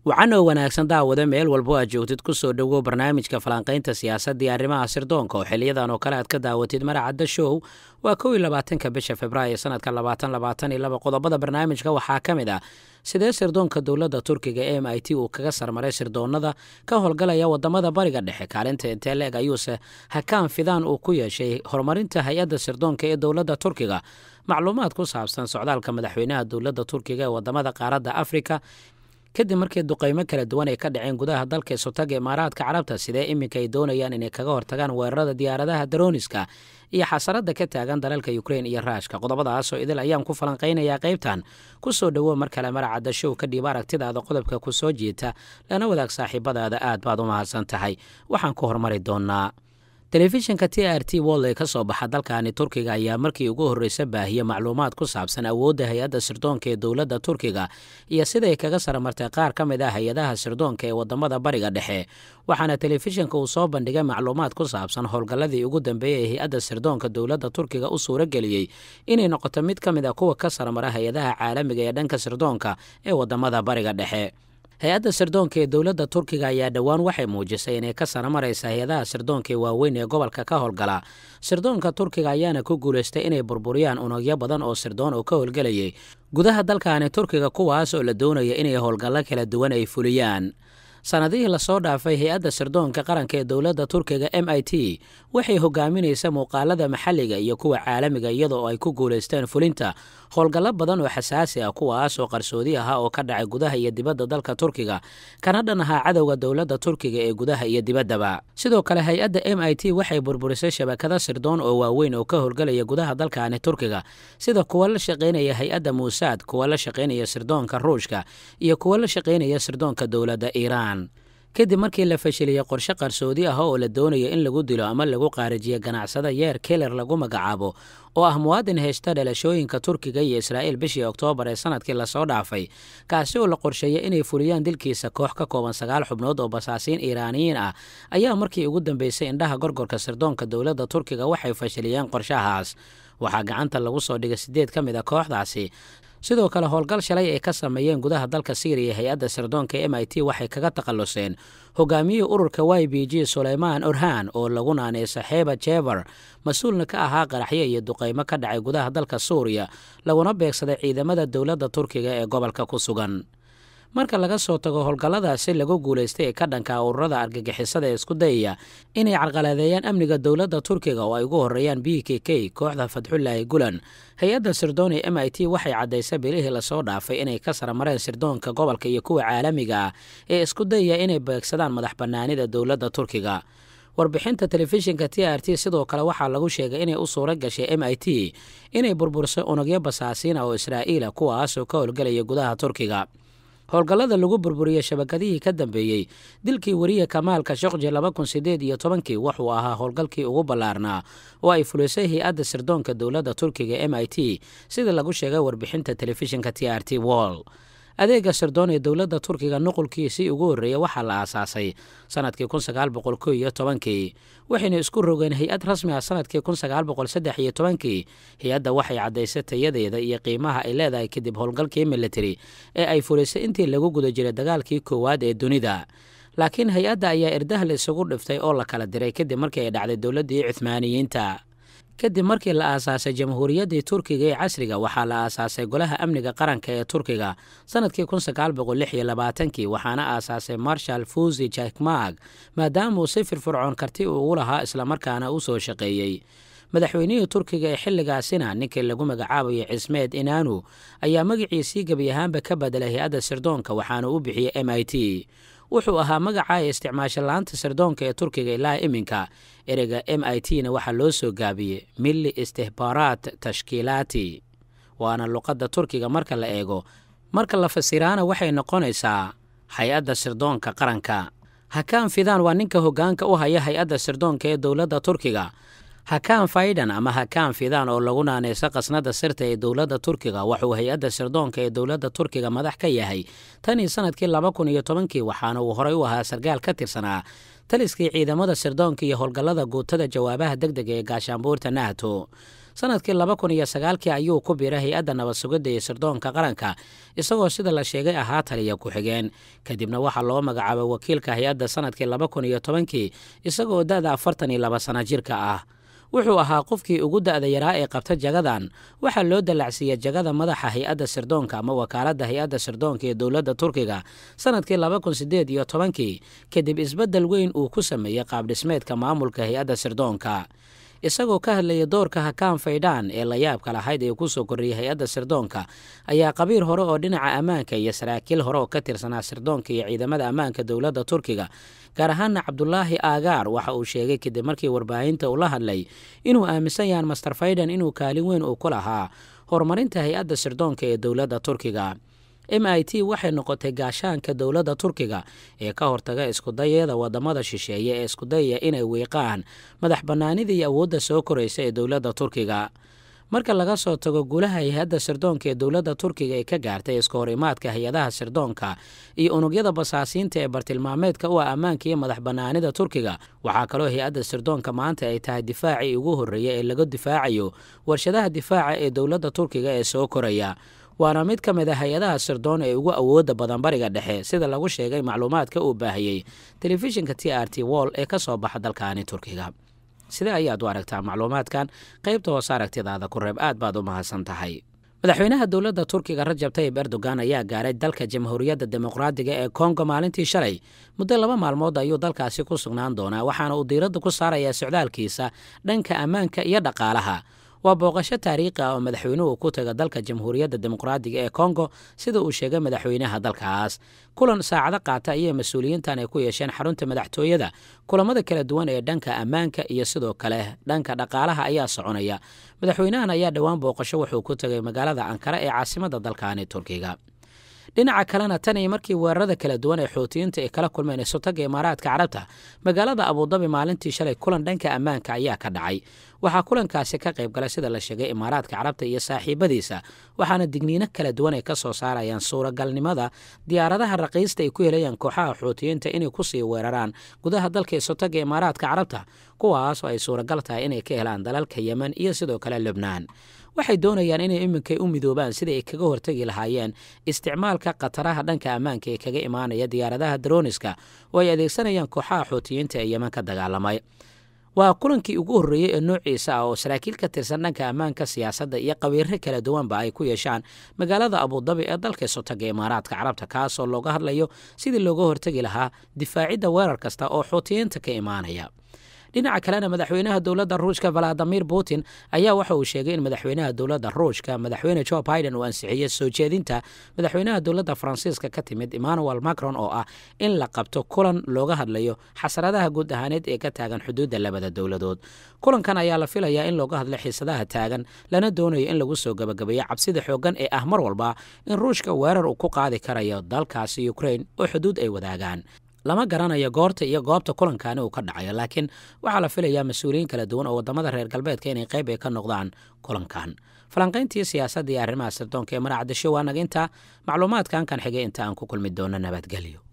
wacanoo wanaagsan daawada meel walbo aad joogtid ku soo dhowow barnaamijka falanqaynta siyaasadda iyo arrimaha sirdoonka oo xiliyadan oo kale aad ka daawatid maracadda show waa kow iyo labaatanka bisha februaayo sanadka labaatan labaatan iyo laba qodobada barnaamijka waxaa ka mid ah sidee sirdoonka dowladda turkiga e m i t uu kaga sarmaray sirdoonnada ka howlgalaya wadamada bariga dhexe kaalinta intee leeg ayuuse hakaan fidaan uu ku yeeshay horumarinta hay-adda sirdoonka ee dowladda turkiga macluumaad ku saabsan socdaalka madaxweynaha dowladda turkiga ee wadamada qaaradda afrika kadib markii duqaymo kala duwan ay ka dhaceen gudaha dalka isotaga imaaraadka carabta sidee iminka ay doonayaan inay kaga hortagaan weerarada diyaaradaha darooniska iyo xasarada ka taagan dalalka ukrein iyo raashka qodobadaasoo idil ayaan ku falanqaynayaa qaybtan ku soo dhowow mar kale maracadda show kadhib aragtidaada qodobka ku soo jiita lana wadaag saaxiibadaada aad baad u mahadsan tahay waxaan ku hormari doonaa telefishinka t r t wold ee ka soo baxa dalkani turkiga ayaa markii ugu horreysa baahiye macluumaad ku saabsan awoodda hay-adda sirdoonka ee dowladda turkiga iyo siday kaga saramartay qaar ka mid ah hay-adaha sirdoonka ee wadamada bariga dhexe waxaana telefishinka uu soo bandhigay macluumaad ku saabsan howlgalladii ugu dambeeyey ee hay-adda sirdoonka dowladda turkiga u suuro geliyey inay noqoto mid ka mid a kuwa ka saramara hay-adaha caalamiga ee dhanka sirdoonka ee wadamada bariga dhexe hay-adda sirdoonka ee dowladda turkiga ayaa dhowaan waxay muujisay inay ka sara maraysa hay-adaha sirdoonka ee waaweyn ee gobolka ka howlgala sirdoonka turkiga ayaana ku guulaystay inay burburiyaan unugyo badan oo sirdoon oo ka howlgelayay gudaha dalkani turkiga kuwaas oo la doonaya inay howlgallo kala duwan ay fuliyaan sanadihii lasoo dhaafay hay-adda sirdoonka qaranka ee dowladda turkiga m i t waxay hogaaminaysa muuqaalada maxalliga iyo kuwa caalamiga iyadoo ay ku guulaysteen fulinta howlgallo badan oo xasaasi ah kuwaas oo qarsoodi ahaa oo ka dhacay gudaha iyo dibadda dalka turkiga kana dhan ahaa cadowga dowladda turkiga ee gudaha iyo dibaddaba sidoo kale hay-adda m i t waxay burburisay shabakado sirdoon oo waaweyn oo ka howlgalaya gudaha dalkani turkiga sida kuwa la shaqaynaya hay-adda muusaad kuwa la shaqaynaya sirdoonka ruushka iyo kuwa la shaqaynaya sirdoonka dowladda iiraan kadib markii la fashiliyey qorshe qarsoodi ah oo la doonayo in lagu dilo ama lagu qaarijiyo ganacsada yeer keller lagu magacaabo oo ah muwaadin haysta dhalashooyinka turkiga iyo israa'iil bishii oktoobar ee sanadkii lasoo dhaafay kaasi oo la qorsheeyay inay fuliyaan dilkiisa koox ka kooban sagaal xubnood oo basaasiin iiraaniyiin ah ayaa markii ugu dambeysay indhaha gorgorka sirdoonka dowladda turkiga waxay fashiliyeen qorshahaas waxaa gacanta lagu soo dhigay siddeed ka mid a kooxdaasi sidoo kale howlgal shalay ay ka sameeyeen gudaha dalka syriya hay-adda sirdoonka m i t waxay kaga takhalluseen hogaamiyihii ururka y b g suleymaan orhan oo lagu naanay saxeeba jever mas-uulna ka ahaa qaraxyo iyo duqaymo ka dhacay gudaha dalka suuriya laguna beegsaday ciidamada dowladda turkiga ee gobolka ku sugan marka laga soo tago howlgalladaasi lagu guulaystay ee ka dhanka ururada argagixisada ee isku dayaya inay carqaladeeyaan amniga dowladda turkiga oo ay ugu horreeyaan b k k kooxda fadxullaahi gulan hay-adda sirdooni m i t waxay caddaysay bilihii lasoo dhaafay inay ka saramareen sirdoonka gobolka iyo kuwa caalamiga ah ee isku dayaya inay beegsadaan madax bannaanida dowladda turkiga warbixinta telefishinka t r t sidoo kale waxaa lagu sheegay inay u suura gashay m i t inay burbursay unugyo basaasiina oo israa'iila kuwaasoo ka howlgelaya gudaha turkiga howlgallada lagu burburiyey shabakadihii ka dambeeyey dilkii weriye kamaalka shokji laba kun sideed iyo tobankii wuxuu ahaa howlgalkii ugu ballaarnaa oo ay fulisay hay-adda sirdoonka dowladda turkiga m i t sida lagu sheegay warbixinta telefishinka t r t wall adeega sirdoon ee dowladda turkiga nuqulkiisii ugu horreeyey waxaa la aasaasay sanadkii kun sagaal boqol ko iyo tobankii waxayna isku rogeen hay-ad rasmi ah sanadkii kun sagaal boqol saddex iyo tobankii hay-adda waxay caddaysay tayadeeda iyo qiimaha ay leedahay kadib howlgalkii military ee ay fulisay intii lagu guda jiray dagaalkii koowaad ee dunida laakiin hay-adda ayaa irdaha la isugu dhiftay oo la kala diray kadib markii ay dhacday dowladdii cuhmaaniyiinta kadib markii la aasaasay jamhuuriyaddii turkiga ee casriga waxaa la aasaasay golaha amniga qaranka ee turkiga sanadkii kun sagaal boqol lix iyo labaatankii waxaana aasaasay marshal fuzi jakmag maadaama uu si firfircoon karti ugu lahaa islamarkaana u soo shaqeeyey madaxweynihii turkiga ee xilligaasina ninkii lagu magacaabayay cismeed inaanu ayaa magaciisii gebi ahaanba ka bedelay hay-adda sirdoonka waxaana u bixiyey m i t wuxuu ahaa magaca ee isticmaasha la-aanta sirdoonka ee turkiga ilaa iminka ereyga m i t na waxaa loo soo gaabiyey milli istihbaaraat tashkiilaati waana luqadda turkiga marka la eego marka la fasiraana waxay noqonaysaa hay-adda sirdoonka qaranka hakaan fidaan waa ninka hoggaanka u haya hay-adda sirdoonka ee dowladda turkiga hakaan faydan ama hakaan fidaan oo lagu naanaysa qasnada sirta ee dowladda turkiga wuxuu hay-adda sirdoonka ee dowladda turkiga madax ka yahay tanii sanadkii laba kun iyo tobankii waxaana uu horey u ahaa sarkaal ka tirsanaa taliskii ciidamada sirdoonka iyo howlgallada guutada jawaabaha deg dega ee gaashaanbuurta nahto sanadkii laba kun iyo sagaalkii ayuu ku biiray hay-adda nabad sugidda iyo sirdoonka qaranka isagoo sida la sheegay ahaa taliya ku-xigeen kadibna waxaa loo magacaabay wakiilka hay-adda sanadkii laba kun iyo tobankii isagoo da-da afartan iyo laba sana jirka ah wuxuu ahaa qofkii ugu da-da yaraa ee qabta jagadan waxaa loo dallacsiiyey jagada madaxa hay-adda sirdoonka ama wakaaladda hay-adda sirdoonka ee dowladda turkiga sanadkii laba kun sideed iyo tobankii kadib isbeddel weyn uu ku sameeyey qaabdhismeedka maamulka hay-adda sirdoonka isagoo ka hadlayay doorka hakaan faydhaan ee layaabka lahayd ee ku soo korriyey hay-adda sirdoonka ayaa qabiir hore oo dhinaca ammaanka iyo saraakiil hore oo ka tirsanaa sirdoonka iyo ciidamada ammaanka dowladda turkiga gaar ahaana cabdulaahi aagaar waxa uu sheegay kadib markii warbaahinta uu la hadlay inuu aaminsan yahan master faydhan inuu kaalin weyn uu ku lahaa horumarinta hay-adda sirdoonka ee dowladda turkiga m i t waxay noqotay gaashaanka dowladda turkiga ee ka hortaga iskudayada wadamada shisheeye ee iskudayaya inay wiiqaan madax bannaanida iyo awoodda soo koraysa ee dowladda turkiga marka laga soo tago guulaha hay-adda sirdoonka ee dowladda turkiga ay ka gaartay iska hor imaadka hay-adaha sirdoonka iyo unugyada basaasiinta ee bartilmaameedka u ah ammaanka iyo madax bannaanida turkiga waxaa kaloo hay-adda sirdoonka maanta ay tahay difaacii ugu horreeya ee laga difaacayo warshadaha difaaca ee dowladda turkiga ee soo koraya waana mid ka mid a hay-adaha sirdoon ee ugu awoodda badan bariga dhexe sida lagu sheegay macluumaadka uu baahiyey telefishinka t r t wall ee ka soo baxa dalkaani turkiga sidee ayaad u aragtaa macluumaadkan qaybta hoose aragtidaada ku reeb aad baad u mahadsan tahay madaxweynaha dowladda turkiga rajab tayib erdogan ayaa gaaray dalka jamhuuriyadda dimuqraadiga ee kongo maalintii shalay muddo laba maalmood ayuu dalkaasi ku sugnaan doonaa waxaana uu diiradda ku saarayaa socdaalkiisa dhanka ammaanka iyo dhaqaalaha waa booqasho taariikhi ah oo madaxweynuhu ku taga dalka jamhuuriyadda dimuqraadiga ee kongo sida uu sheegay madaxweynaha dalkaas kulan saacado qaata ayay mas-uuliyiintan ay ku yeesheen xarunta madaxtooyada kulamada kala duwan ee dhanka ammaanka iyo sidoo kale dhanka dhaqaalaha ayaa soconaya madaxweynahan ayaa dhowaan booqasho wuxuu ku tagay magaalada ankara ee caasimadda dalkaani turkiga dhinaca kalena tan iyo markii weerarada kala duwan ee xuutiyiinta ay kala kulmeen isutaga imaaraadka carabta magaalada abudabi maalintii shalay kulan dhanka ammaanka ayaa ka dhacay waxaa kulankaasi ka qayb galay sida la sheegay imaaraadka carabta iyo saaxiibadiisa waxaana digniino kala duwan ay ka soo saarayaan suuragalnimada diyaaradaha raqiista ay ku helayaan kooxaha xuutiyiinta inay kusii weeraraan gudaha dalka isutaga imaaraadka carabta kuwaasoo ay suuragal tahay inay ka helaan dalalka yemen iyo sidoo kale lubnaan waxay doonayaan inay iminkay u midoobaan sidai ay kaga hortagi lahaayeen isticmaalka khataraha dhanka ammaanka ee kaga imaanaya diyaaradaha daroniska oo ay adeegsanayaan kooxaha xuutiyiinta ee yemen ka dagaalamay waa kulankii ugu horreeyey ee noociisa ah oo saraakiil ka tirsan dhanka ammaanka siyaasadda iyo qabiiro kala duwanba ay ku yeeshaan magaalada abudabi ee dalka sotaga imaaraadka carabta kaasoo looga hadlayo sidii looga hortegi lahaa difaacidda weerar kasta oo xuutiyiinta ka imaanaya dhinaca kalena madaxweynaha dowladda ruushka valadimir putin ayaa waxa uu sheegay in madaxweynaha dowladda ruushka madaxweyne jo biden uu ansixiyey soo jeedinta madaxweynaha dowladda faransiiska ka timid emmanuel macron oo ah in la qabto kulan looga hadlayo xasaradaha guud ahaaneed ee ka taagan xuduudda labada dowladood kulankan ayaa la filayaa in looga hadlo xiisadaha taagan lana doonayo in lagu soo gabagabeeyo cabsida xooggan ee ah mar walba in ruushka weerar uu ku qaadi karayo dalkaasi ukrain oo xuduud ay wadaagaan lama garanayo goorta iyo goobta kulankaani uu ka dhacayo laakiin waxaa la filayaa mas-uuliyiin kala duwan oo wadamada reer galbeedka inay qayb ay ka noqdaan kulankan falanqayntii siyaasadda iyo arrimaha sirdoonka ee maracadasho waa naga intaa macluumaadkan kan xigay inta aan ku kulmi doono nabadgelyo